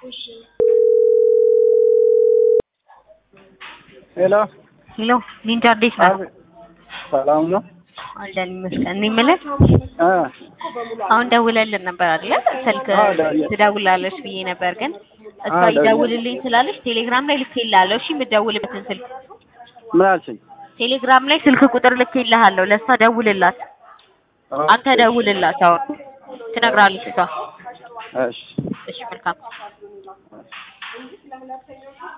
ሄሎ ሄሎ ኒንጃ እንዴት ነህ? አቤት። ሰላም ነው? አለን ይመስገን። እኔ የምልህ አ አሁን ደውለልን ነበር አይደለ? ስልክ አዎ፣ ደውዬ- ትደውላለች ብዬ ነበር፣ ግን እሷ አዎ፣ ደውዬ- ይደውልልኝ ስላለች ቴሌግራም ላይ ልኬልሃለሁ። እሺ የምትደውልበትን ስልክ ምን አልሽኝ? ቴሌግራም ላይ ስልክ ቁጥር ልኬልሃለሁ። ለእሷ ደውልላት፣ አንተ ደውልላት። አሁን ትነግራለች እሷ። እሺ እሺ መልካም